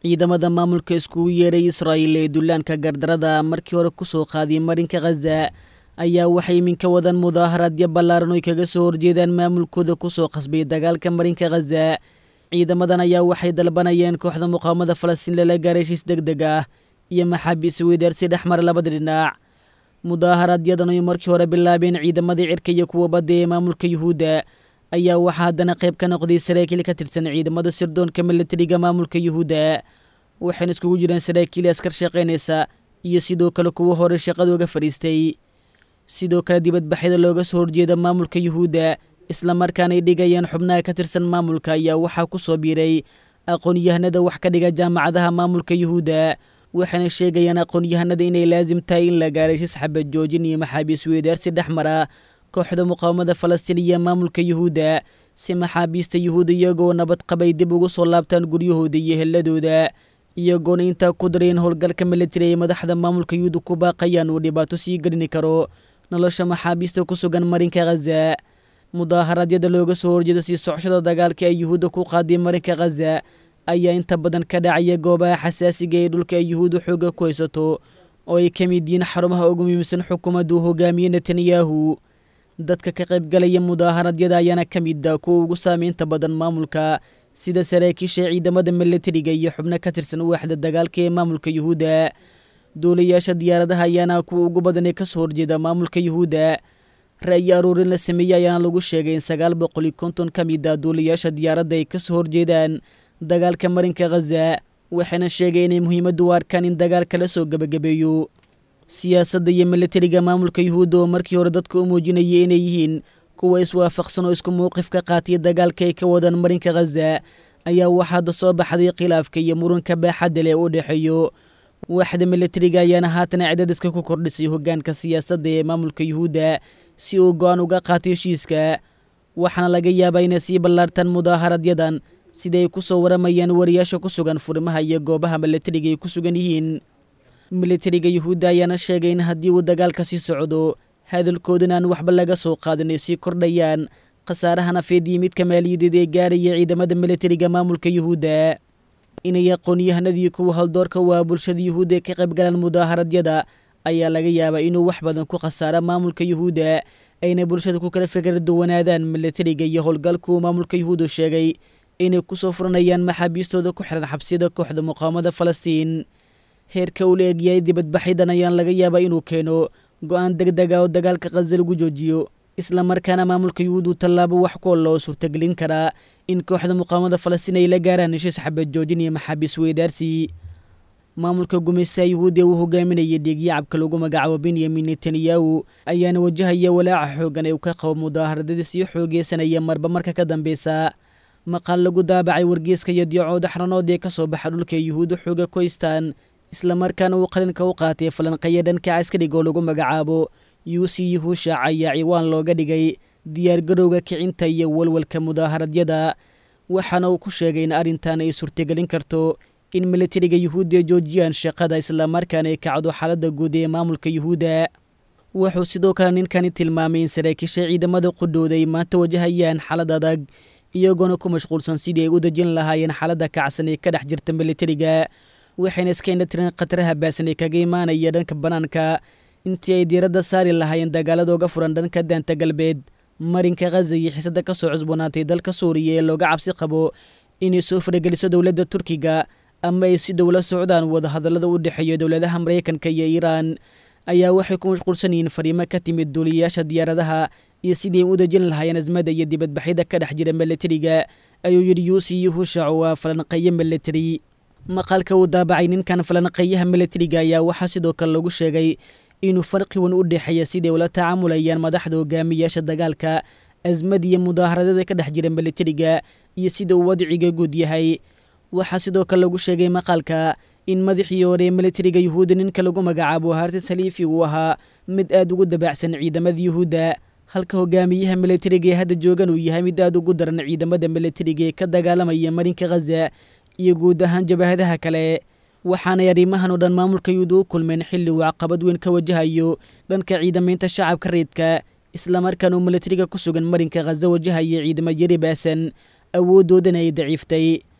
ciidamada maamulka iskugu yeedhay israa'il ee dullaanka gardarada markii hore ku soo qaaday marinka khaza ayaa waxay iminka wadaan mudaaharaadyo ballaaran oy kaga soo horjeedaan maamulkooda ku soo qasbay dagaalka marinka khaza ciidamadan ayaa waxay dalbanayeen kooxda muqaawamada falastiin lala gaaray heshiis deg deg ah iyo maxaabiis weydaarsi dhex mara labada dhinac mudaaharaadyadan oy markii hore bilaabeen ciidamadii cirka iyo kuwa badda ee maamulka yuhuudda ayaa waxaa haddana qayb ka noqday saraakiil ka tirsan ciidamada sirdoonka milatariga maamulka yuhuudda waxayna iskugu jiraan saraakiil askar shaqaynaysa iyo sidoo kale kuwo hore shaqadooga fadhiistay sidoo kale dibadbaxyada looga soo horjeeda maamulka yuhuudda islamarkaanay dhigayeen xubnaha ka tirsan maamulka ayaa waxaa ku soo biiray aqoon-yahanada wax ka dhiga jaamacadaha maamulka yuhuudda waxayna sheegayaan aqoon-yahanada inay laasim tahay in la gaaray shis xabad joojin iyo maxaabiis weydaarsi dhex mara kooxda muqaawamada falastiin iyo maamulka yuhuudda si maxaabiista yuhuudda iyagoo nabad qabay dib ugu soo laabtaan guryahooda iyo helladooda iyagoona intaa ku dareen howlgalka militari ay madaxda maamulka yuhuudda ku baaqayaan uu dhibaato sii gelini karo nolosha maxaabiista ku sugan marinka khaza mudaaharadyada looga soo horjeeda sii socoshada dagaalka ee yuhuudda ku qaaday marinka khaza ayaa inta badan ka dhacaya goobaha xasaasiga ee dhulka ay yuhuudda xoogga ku haysato oo ay ka mid yihiin xarumaha ugu muhiimsan xukuumaddu hogaamiye netanyahu dadka ka qaybgalaya mudaaharadyada ayaana ka mid ah kuwa ugu saameynta badan maamulka sida saraakiisha ciidamada milatariga iyo xubno ka tirsan waaxda dagaalka ee maamulka yuhuudda duulayaasha diyaaradaha ayaana kuwa ugu badan ee kasoo horjeeda maamulka yuhuudda ra'yi aruurin la sameeyey ayaana lagu sheegay in sagaal boqol iyo konton ka mid ah duulayaasha diyaaradda ay kasoo horjeedaan dagaalka marinka khaza waxayna sheegay inay muhiimaddu u arkaan in dagaalka la soo gebagabeeyo siyaasadda iyo milatariga maamulka yuhuudda oo markii hore dadka u muujinayay inay yihiin kuwa iswaafaqsan oo isku mowqif ka qaataya dagaalka ay ka wadaan marinka khaza ayaa waxaada soo baxday khilaafka iyo muranka baaxadda leh u dhexeeyo waaxda milatariga ayaana haatana cidadiska ku kordhisay hoggaanka siyaasadda ee maamulka yuhuudda si uu go-aan uga qaato heshiiska waxaana laga yaabaa inay sii ballaartaan mudaaharadyadan sida ay ku soo waramayaan wariyaasha ku sugan furimaha iyo goobaha milatariga ay ku sugan yihiin milatariga yuhuudda ayaana sheegay in haddii uu dagaalka sii socdo hadalkoodana aan waxba laga soo qaadin ay sii kordhayaan khasaaraha nafeed iyo midka maaliyadeed ee gaaraya ciidamada milatariga maamulka yuhuudda inay aqoon-yahanadii kuwa haldoorka waa bulshada yuhuudda ee ka qaybgalaan mudaaharadyada ayaa laga yaabaa inuu wax badan ku khasaara maamulka yuhuudda ayna bulshada ku kala fikra duwanaadaan milatariga iyo howlgalkuu maamulka yuhuudda sheegay inay kusoo furanayaan maxaabiistooda ku xiran xabsiyada kooxda muqaawamada falastiin heerka uu la egyahay dibadbaxyadan ayaan laga yaabaa inuu keeno go-aan deg deg ah oo dagaalka khaza lagu joojiyo islamarkaana maamulka yuhuuddu tallaabo wax ku olla oo suurtagelin karaa in kooxda muqaawamada falastiin ay la gaaraan heshiis xabad joojin iyo maxaabiis weydaarsi maamulka gumaystaha yuhuudda uu hogaaminayay dhiigyacabka lagu magacaabo benyamin netanyahu ayaana wajahaya walaaca xoogan ee uu ka qabo mudaaharadadii sii xoogeysanaya marba marka ka dambeysa maqaal lagu daabacay wargeeska iyo diicooda xaranood ee ka soo baxa dhulka yuhuudda xooga ku haystaan islamarkaana uu qalinka u qaatay falanqeeya dhanka caskariga oo lagu magacaabo yuusi yuhuushac ayaa ciwaan looga dhigay diyaargarowga kicinta iyo walwalka mudaaharadyada waxaana uu ku sheegay in arrintan ay suurtagelin karto in milatariga yuhuudda ay joojiyaan shaqada islamarkaana ay kacdo xaaladda guud ee maamulka yuhuudda wuxuu sidoo kale ninkani tilmaamay in saraakiisha ciidamada qudhooda ay maanta wajahayaan xaalad adag iyagoona ku mashquulsan sidii ay u dejin lahaayeen xaaladda kacsan ee ka dhex jirta milatariga waxayna iska indhatireen khataraha baasan ee kaga imaanaya dhanka bannaanka intii ay diiradda saari lahaayeen dagaalada uga furan dhanka daanta galbeed marinka khaza iyo xiisada ka soo cusboonaatay dalka suuriya ee looga cabsi qabo inay soo farageliso dowladda turkiga ama ay si dhow la socdaan wadahadallada u dhexeeya dowladaha maraykanka iyo iiraan ayaa waxay ku mashquulsan yihiin fariimo ka timid duuliyayaasha diyaaradaha iyo sidii ay u dejin lahaayeen asmada iyo dibadbaxyada ka dhex jira milatariga ayuu yidhi yuusi yuhushac waa falanqeeye milatari maqaalka uu daabacay ninkan falanqeeyaha milatariga ayaa waxaa sidoo kale lagu sheegay inuu farqi wan u dhexeeya siday ula tacaamulayaan madaxda hogaamiyaasha dagaalka asmad iyo mudaaharadada ka dhex jira milatariga iyo sida uu wadciga guud yahay waxaa sidoo kale lagu sheegay maqaalka in madaxii hore ee milatariga yuhuudda ninka lagu magacaabo hartis haliifi uu ahaa mid aad ugu dabaacsan ciidamada yuhuudda halka hogaamiyaha milatariga ee hadda joogan uu yahay mid aad ugu daran ciidamada milatariga ee ka dagaalamaya marinka khaza iyo guud ahaan jabahadaha kale waxaanay arrimahan oo dhan maamulka yuhuudda u kulmeen xilli uu caqabad weyn ka wajahayo dhanka ciidamaynta shacabka reedka islamarkaan uu milatariga ku sugan marinka khaza wajahaya ciidamo yari baasan awooddoodana ay daciiftay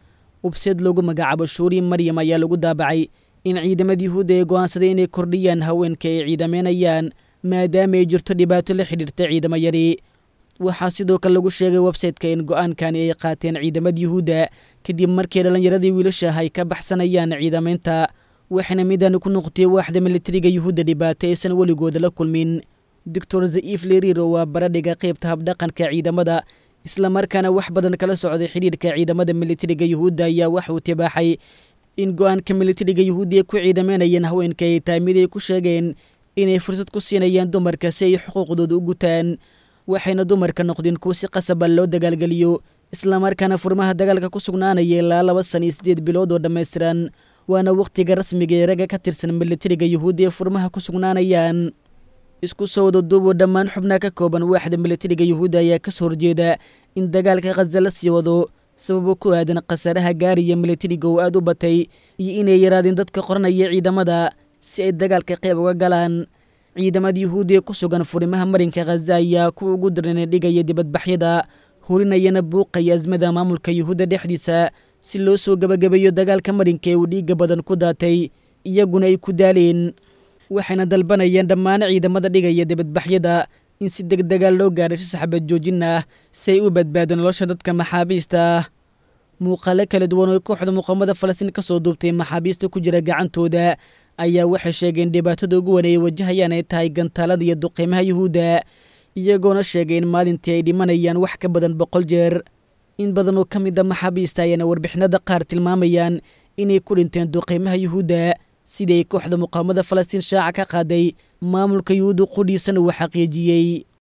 webseed loogu magacaabo shuuri maryam ayaa lagu daabacay in ciidamada yuhuudda ay go'aansaday inay kordhiyaan haweenka ay ciidameynayaan maadaama ay jirto dhibaato la xidhiirta ciidamo yari waxaa sidoo kale lagu sheegay websayteka in go'aankani ay qaateen ciidamada yuhuudda kadib markii dhallinyaradii wiilashaah ay ka baxsanayaan ciidamaynta waxayna midaan ku noqotay waaxda militariga yuhuudda dhibaato aysan weligooda la kulmin doctor zaif leriro waa baradhiga qaybta habdhaqanka ciidamada islamarkaana wax badan kala socday xidhiirka ciidamada militariga yuhuudda ayaa waxa uu tibaaxay in go'aanka militariga yuhuudda ay ku ciidameynayeen haweenka ay tahay mid ay ku sheegeen inay fursad ku siinayaan dumarka si ay xuquuqdooda u gutaan waxayna dumarka noqdeen kuwa si qasaba loo dagaalgeliyo islamarkaana furmaha dagaalka ku sugnaanaya ilaa laba san iyo siddeed bilood oo dhammaystiran waana wakhtiga rasmiga ee ragga ka tirsan militariga yuhuudda ee furmaha ku sugnaanayaan isku soo wada duuboo dhammaan xubnaha ka kooban waaxda militariga yuhuudda ayaa ka soo horjeeda in dagaalka khaza la sii wado sababo ku aadan khasaaraha gaariya militariga oo aad u batay iyo inay yaraadeen dadka qoranaya ciidamada si ay dagaalka qayb uga galaan ciidamada yuhuudda ee ku sugan furimaha marinka khaza ayaa kuwa ugu darana dhigaya dibadbaxyada hurinayana buuqaya asmada maamulka yuhuudda dhexdiisa si loo soo gebagabeeyo dagaalka marinka ee uu dhiigga badan ku daatay iyaguna ay ku daaleen waxayna dalbanayeen dhammaan ciidamada dhigaya dibadbaxyada in si deg dega loo gaadhay si saxbad joojin ah si ay u badbaado nolosha dadka maxaabiista ah muuqaalo kala duwan oo kooxda muqaamada falastiin ka soo duubtay maxaabiista ku jira gacantooda ayaa waxay sheegeen dhibaatada ugu wan ay wajahayaan ay tahay gantaalada iyo duqeymaha yuhuudda iyagoona sheegay in maalintii ay dhimanayaan wax ka badan boqol jeer in badan oo ka mid a maxaabiista ayaana warbixinada qaar tilmaamayaan inay ku dhinteen duqeymaha yuhuudda sidii ay kooxda muqaamada falastiin shaaca ka qaaday maamulka yuhuudda qudhiisana uu xaqiijiyey